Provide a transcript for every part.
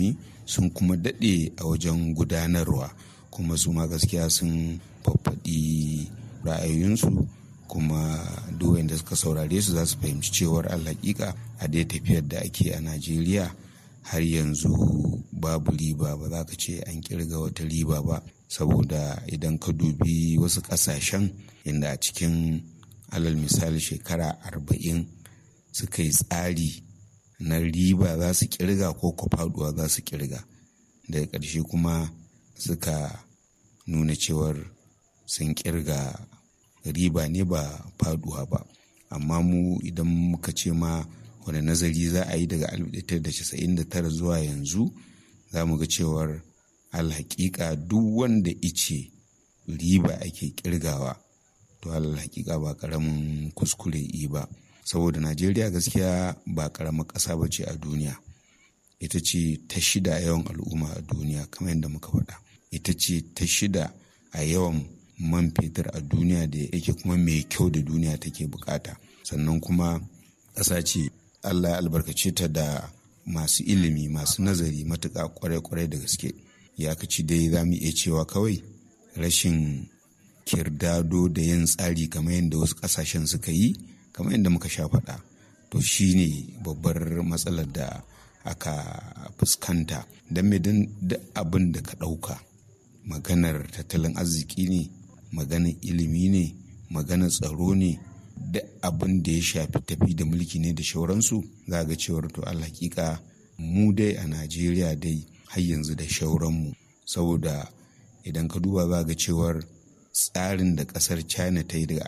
ilimi sun kuma daɗe a wajen gudanarwa kuma su ma gaskiya sun faffaɗi ra'ayoyinsu kuma duk da suka saurare su za su fahimci cewar alhaƙiƙa a dai tafiyar da ake a najeriya har yanzu babu riba ba za ka ce an kirga wata riba ba saboda idan ka dubi wasu ƙasashen inda a cikin alal misali shekara arba'in suka yi tsari na riba za su kirga ko ko faduwa za su kirga daga ƙarshe kuma suka nuna cewar sun kirga riba ne ba faduwa ba amma mu idan muka ce ma wani nazari za a yi daga 1999 zuwa yanzu za mu ga cewar alhaƙiƙa duk wanda ice riba ake kirgawa to alhaƙiƙa ba ƙaramin kuskure yi ba saboda najeriya gaskiya ba ƙaramar ƙasa ba ce a duniya ita ce ta shida yawan al'umma a duniya kamar yadda muka faɗa ita ce ta shida a yawan man fetur a duniya da yake kuma mai kyau da duniya take bukata sannan kuma ƙasa ce allah ya albarkace ta da masu ilimi masu nazari matuƙa kwarai-kwarai da gaske ya kaci dai za mu iya cewa kawai rashin kirdado da yin tsari kamar yadda wasu ƙasashen suka yi kamar yadda muka sha faɗa to shine babbar matsalar da aka fuskanta don me don abin da ka ɗauka maganar tattalin arziki ne maganar ilimi ne maganar tsaro ne da abin da ya shafi tafi da mulki ne da shauransu za ga cewar to alhakika mu dai a najeriya dai har yanzu da shauranmu saboda idan ka duba za ga cewar tsarin da kasar china ta yi daga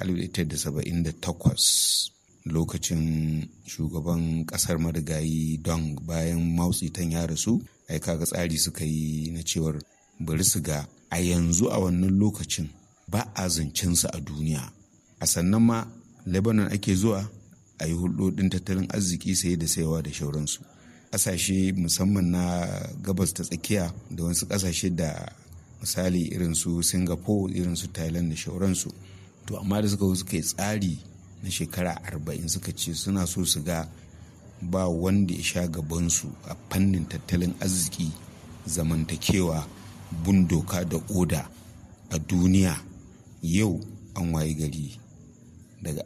1978 lokacin shugaban kasar marigayi dong bayan mautsitan ya rasu ai kaga tsari suka yi na cewar bari su ga a yanzu a wannan lokacin ba a zancensu a duniya a sannan ma lebanon ake zuwa a yi hulɗoɗin tattalin arziki saye da sayawa da shauransu ƙasashe musamman na gabas ta tsakiya da wasu ƙasashe da misali irin su singapore irin su thailand da shauransu to amma da suka suka yi tsari na shekara arba'in suka ce suna so su ga ba wanda ya sha gabansu a fannin tattalin arziki zamantakewa bin doka da oda a duniya yau an waye gari daga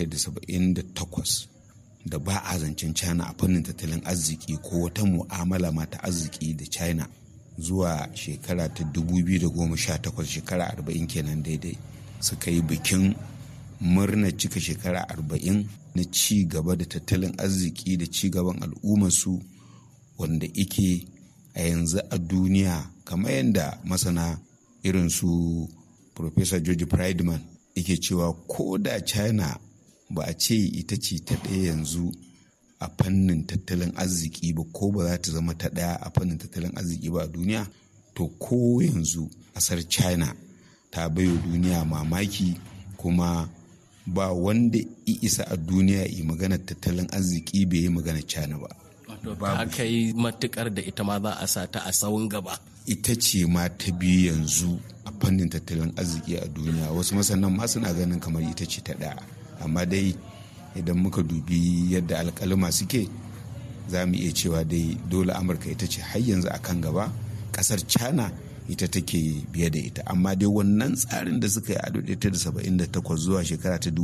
1978 da ba a zancen china a fannin tattalin arziki ko wata mu'amala ma ta arziki da china zuwa shekara ta 2018 shekara 40 kenan daidai suka yi bikin murnar cika shekara 40 na ci gaba da tattalin arziki da ci gaban al'ummarsu wanda ike a yanzu a duniya kamar yadda masana irin su Professor George Friedman yake cewa ko da China ba a ce ita ce ta ɗaya yanzu a fannin tattalin arziki ba ko ba za ta zama ta ɗaya a fannin tattalin arziki ba a duniya to ko yanzu ƙasar China ta baiwa duniya mamaki kuma ba wanda isa a duniya yi maganar tattalin arziki bai yi maganar China ba. ta kai matukar da ita ma za a sa ta a sawun gaba. ita ce ma ta biyu yanzu a fannin tattalin arziki a duniya wasu masanan ma suna ganin kamar ita ce ta ɗaya amma dai idan muka dubi yadda alkalima suke za mu iya cewa dai dole amurka ita ce har yanzu a kan gaba ƙasar china ita take biye da ita amma dai wannan tsarin da suka yi a 1978 zuwa shekara ta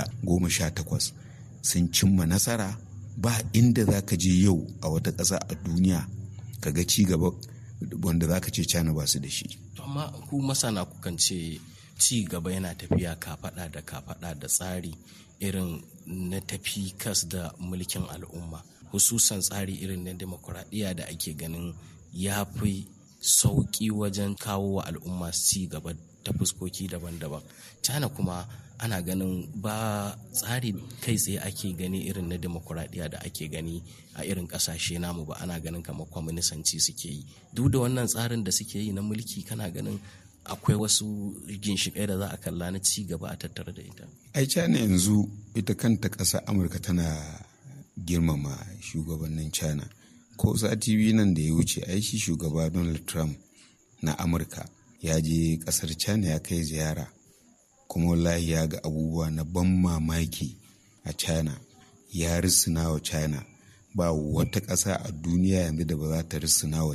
2018 sun cimma nasara ba inda za ka je yau a wata ƙasa a duniya ka ga ci gaba wanda za ka ce cana ba su da shi. amma ku masana kukan ce ci gaba yana tafiya kafaɗa da kafaɗa da tsari irin na tafi kas da mulkin al'umma hususan tsari irin na demokuraɗiyya da ake ganin ya fi sauƙi wajen kawo wa al'umma ci gaba ta fuskoki daban-daban cana kuma ana ganin ba tsari kai tsaye ake gani irin na demokuraɗiyya da ake gani a irin ƙasashe namu ba ana ganin kamar kwaminisanci suke yi duk da wannan tsarin da suke yi na mulki kana ganin akwai wasu ginshiƙai da za a kalla na ci gaba a tattare da ita ai china yanzu ita kanta ƙasar amurka tana girmama shugabannin china ko sati biyu nan da ya wuce ai shi shugaba donald trump na amurka ya je ƙasar china ya kai ziyara kuma wallahi ya ga abubuwa na ban mamaki a china ya risina wa china ba wata ƙasa a duniya yanzu da ba za ta risina wa